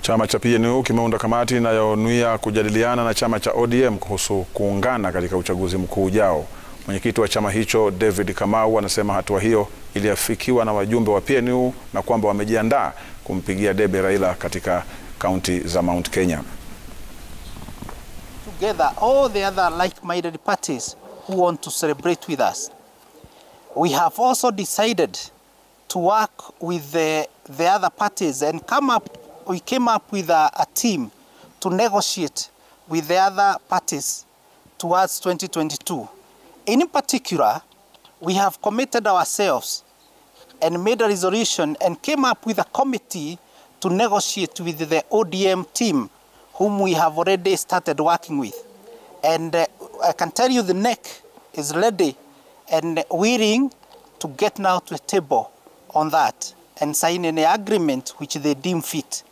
Chama cha PNU kimeunda kamati inayonuia kujadiliana na chama cha ODM kuhusu kuungana katika uchaguzi mkuu ujao. Mwenyekiti wa chama hicho David Kamau anasema hatua hiyo iliafikiwa na wajumbe wa PNU na kwamba wamejiandaa kumpigia debe Raila katika kaunti za Mount Kenya. Together all the other like-minded parties who want to celebrate with us. We have also decided to work with the, the other parties and come up we came up with a, a team to negotiate with the other parties towards 2022. In particular, we have committed ourselves and made a resolution and came up with a committee to negotiate with the ODM team whom we have already started working with. And uh, I can tell you the neck is ready and willing to get now to a table on that and sign an agreement which they deem fit.